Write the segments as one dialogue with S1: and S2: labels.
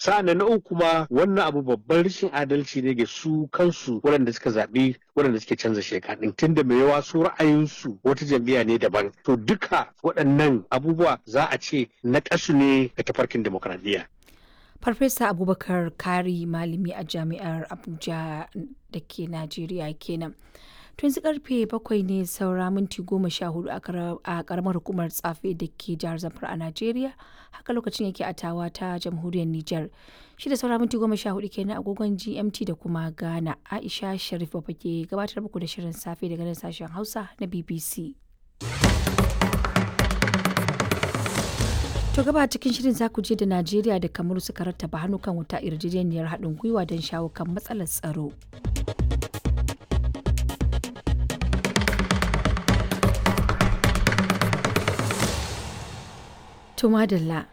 S1: sa'an na uku kuma wannan abu babban rashin adalci ne ga su kansu waɗanda suka zaɓi waɗanda suke canza sheka ɗin tunda mai yawa su ra'ayinsu wata jam'iyya ne daban to duka waɗannan abubuwa za a ce na ƙasu ne ga tafarkin demokradiyya.
S2: Farfesa Abubakar Kari malami a jami'ar Abuja da ke Najeriya kenan. To yanzu karfe bakwai ne saura minti goma sha hudu a karamar hukumar tsafe da ke jihar Zamfara a Najeriya. Haka lokacin yake a tawa ta jamhuriyar Nijar. Shi da saura minti goma sha hudu kenan agogon GMT da kuma Ghana. Aisha Sharif Baba ke gabatar muku da shirin safe daga nan sashen Hausa na BBC. To gaba cikin shirin za ku je da Najeriya da Kamaru suka rattaba hannu kan wata yarjejeniyar haɗin gwiwa don shawo kan matsalar tsaro. To madalla.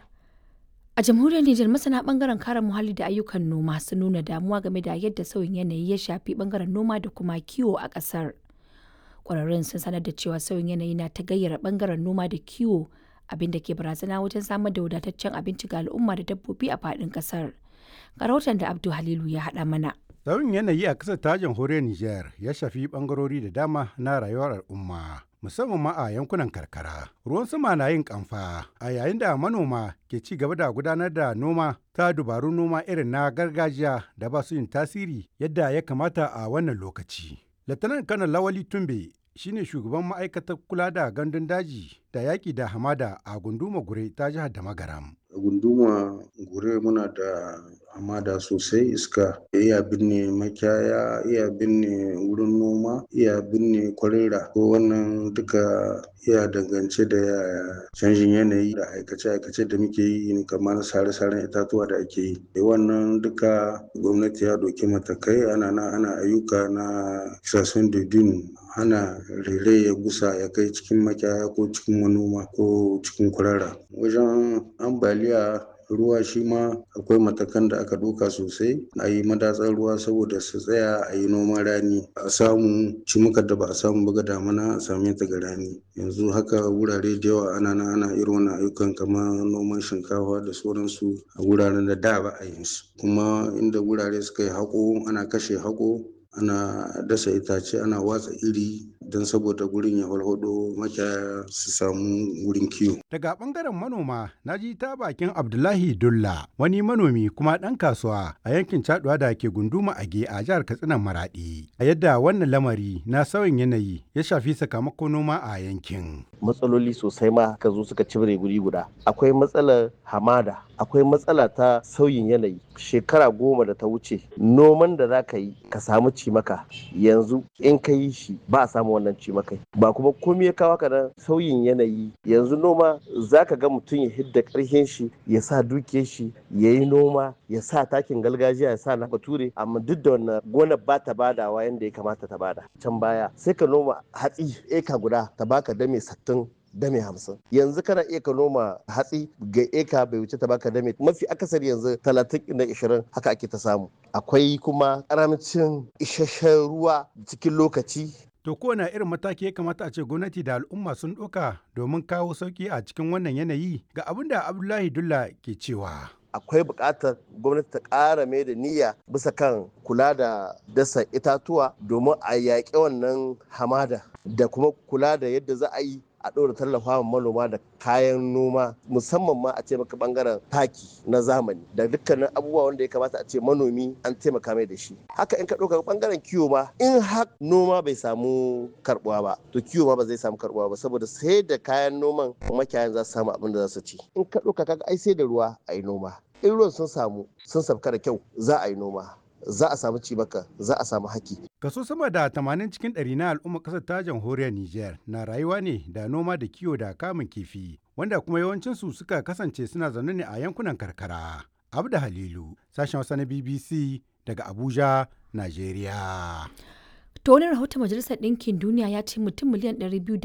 S2: A jamhuriyar Nijar masana bangaren kare muhalli da ayyukan noma sun nuna damuwa game da yadda sauyin yanayi ya shafi bangaren noma da kuma kiwo a ƙasar. Ƙwararrun sun sanar da cewa sauyin yanayi na ta gayyara bangaren noma da kiwo abin da ke barazana wajen samar da wadataccen abinci ga al'umma da dabbobi a faɗin ƙasar. Ga rahoton da Abdu Halilu ya haɗa mana.
S3: Sauyin yanayi a ƙasar ta jamhuriyar Nijar ya shafi ɓangarori da dama na rayuwar al'umma. Musamman ma a yankunan karkara. Ruwan sama na yin kamfa a yayin da manoma ke ci gaba da gudanar da noma ta dubarun noma irin na gargajiya da ba su yin tasiri yadda ya kamata a wannan lokaci. Latanar Kanar Lawali Tumbe shine shugaban ma'aikatar kula da gandun daji da yaƙi da hamada a gunduma gure ta jihar da magaram.
S4: a gunduma gure muna da hamada sosai iska iya binne makiyaya iya binne wurin noma iya binne kwarera ko wannan duka iya dangance da canjin yanayi da aikace-aikace da muke yi kamar sare-saren itatuwa da ake yi da wannan duka gwamnati ya doki matakai ana na ana ayyuka na kisasun dudun hana rere ya gusa ya kai cikin makiyaya ko cikin manoma ko cikin kwarara wajen ambaliya ruwa shi ma akwai matakan da aka ɗauka sosai a yi madatsar ruwa saboda su tsaya a yi noman rani a samu cimukar da ba a samu ba ga damana a same ta ga rani yanzu haka wurare da yawa ana na ana irin wannan ayyukan kamar noman shinkafa da sauransu a wuraren da da ba a yin su kuma inda wurare suka yi haƙo ana kashe haƙo ana dasa itace ana watsa iri don saboda gurin ya walhado makiyaya su samu wurin kiwo.
S3: Daga bangaren manoma na ji ta bakin Abdullahi Dulla wani manomi kuma ɗan kasuwa a yankin Caduwa da ke gunduma Age a jihar Katsina Maradi. A yadda wannan lamari na sauyin yanayi ya shafi sakamakon noma a yankin.
S5: Matsaloli sosai ma ka zo suka cibire guri guda. Akwai matsalar hamada, akwai matsala ta sauyin yanayi. Shekara goma da ta wuce noman da za ka yi ka samu cimaka yanzu in ka yi shi ba a samu wannan cimakai ba kuma komai ya kawo ka nan sauyin yanayi yanzu noma za ka ga mutum ya hidda karhin shi ya sa duke shi ya yi noma ya sa takin gargajiya ya sa na bature amma duk da wannan gonar ba ta badawa yadda ya kamata ta bada can baya sai ka noma hatsi eka guda ta baka dame sattin dame hamsin yanzu kana iya ka noma hatsi ga eka bai wuce ta baka dame mafi akasari yanzu talatin da ishirin haka ake ta samu akwai kuma karamcin isasshen ruwa cikin lokaci
S3: To kowane irin mataki ya kamata a ce gwamnati da al'umma sun ɗauka domin kawo sauƙi a cikin wannan yanayi ga abin da Abdullahi Dulla ke cewa.
S5: akwai buƙatar gwamnati ta ƙara mai da niyya bisa kan kula da dasa itatuwa domin a yaƙi wannan hamada da kuma kula da yadda za a yi a ɗora tallafa manoma da kayan noma musamman ma a ce maka bangaren taki na zamani da dukkanin abubuwa wanda ya kamata a ce manomi an taimaka mai da shi haka in ka ɗauka bangaren kiwo ma in har noma bai samu karbuwa ba to kiwo ma ba zai samu karbuwa ba saboda sai da kayan noman makiyayan za su samu abin da za su ci in ka ɗauka kaga ai sai da ruwa a yi noma in ruwan sun samu sun sabka da kyau za a yi noma za a samu cimaka za a samu haki.
S3: Kaso sama da 80 cikin ɗari na al'ummar ƙasar ta jamhuriyar Nijar na rayuwa ne da noma da kiwo da kamun kifi, wanda kuma yawancinsu suka kasance suna zaune ne a yankunan karkara. Abda Halilu, sashen Hausa na BBC daga Abuja, Najeriya.
S2: To wani rahoton Majalisar Ɗinkin Duniya ya ce mutum miliyan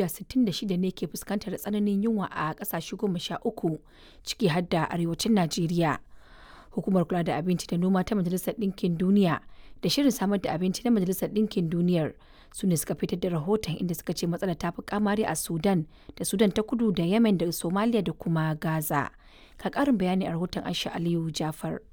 S2: 266 ne ke fuskantar tsananin yunwa a ƙasashe goma sha uku ciki har da arewacin Najeriya. Hukumar kula da abinci da noma ta Majalisar Ɗinkin Duniya da shirin samar da abinci na Majalisar Ɗinkin Duniyar su ne suka fitar da rahoton inda suka ce matsalar ta fi kamari a Sudan da Sudan ta kudu da Yemen da Somalia da kuma Gaza. Ka ƙarin bayani a rahoton Aisha Aliyu Jafar.